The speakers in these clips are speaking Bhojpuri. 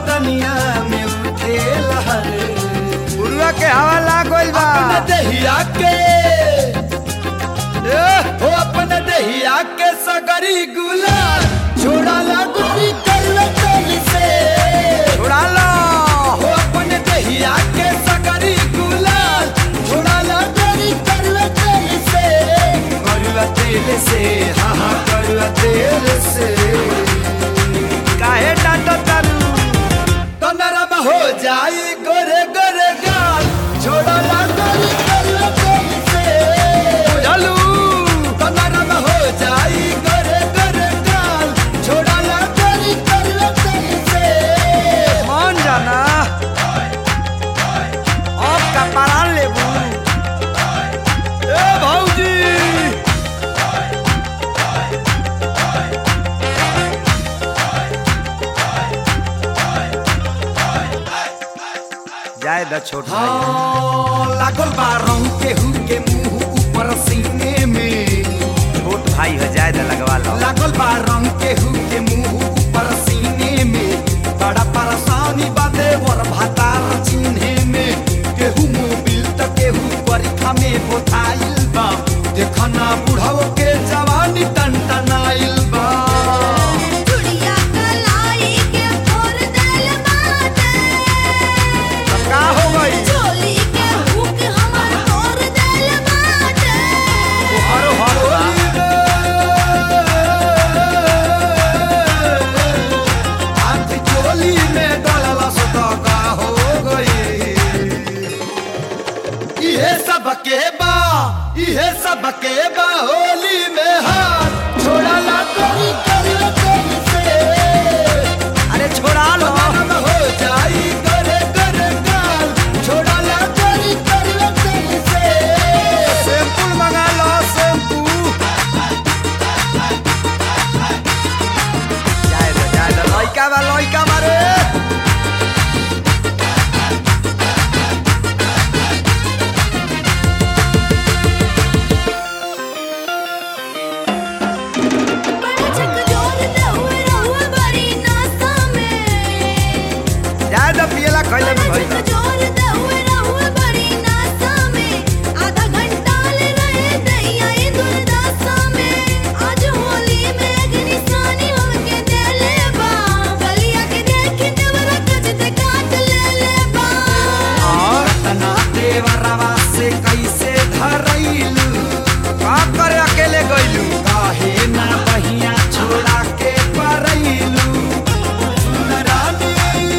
बदनिया में उठे लहर पुरुआ के हवा लाग गइल बा अपने दहिया के ए, हो अपने दहिया के सगरी गुलाल छोड़ा ला गोरी करवे चल से उड़ा लो हो अपने दहिया के सगरी गुलाल छोड़ा ला गोरी करवे चल से करुआ तेल से हाँ हाँ करुआ तेल से काहे डांटो तारू तो नरम हो जाई गोरे गोरे गाल छोड़ा ला गोरी करवे चल से चलू तो नरम हो जाई गोरे गोरे गाल छोड़ा ला गोरी करवे चल से मान जाना अब का परान लेबू ए भौजी जाए द छोट भाई हाँ, लागल बा रंग के हु के मुंह ऊपर सीने में छोट भाई हो जाए द लगवा लो लागल बा रंग के हु के मुंह ऊपर सीने में बड़ा परेशानी बाते वर भातार चिन्हे में केहू मोबिल त केहू परीक्षा में बोथाइल बा देखना बुढ़ाओ के जवानी टनटनाइल बा चुड़िया कलाई के फोर देल बाटे अब का हो गई चोली के हुक हमर तोड़ देल बाटे हरो हरो हाथ चोली में डलला सटका हो गई इहे सब के बा इहे सब के बा होली में हाथ छोड़ला कोई करियो कोई से अरे छोड़ा लो नरम हो जाई करे करे गाल छोड़ला कोई करियो कोई से सैंपल मंगा लो शैम्पू जाए दो जाए दो लइका बा लइका मारे बड़ा छक जोर दे हुए रहुए बड़ी नासा में जाए दो पियला खइले में बड़ा भई छक जोर दे हुए रहुए बड़ी नासा में आधा घंटा ले रहे दैया ये दुर्दशा में आज होली में अग्निशानी होके देले बा गलिया के देख देवरा कच ते काट ले ले बा और तना देवरवा से कैसे धरैलू का करे अकेले गइलू काहे ना बहिया छोड़ा के परैलू सुनरानी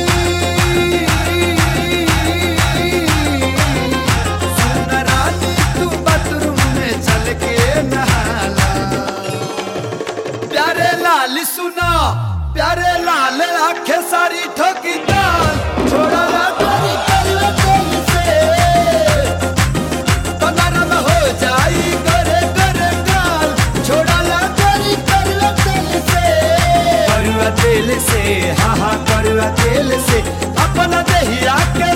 सुनरानी तू बाथरूम में चल के नहाला प्यारे लाल सुना प्यारे लाल आंखें सारी ठोकी दाल छोड़ा ना तोरी करवे कोई से तो नरम हो जाई करे करे गाल छोड़ा ला करी करवा तेल से करवा तेल से हाँ हाँ करवा तेल से अपना दहिया के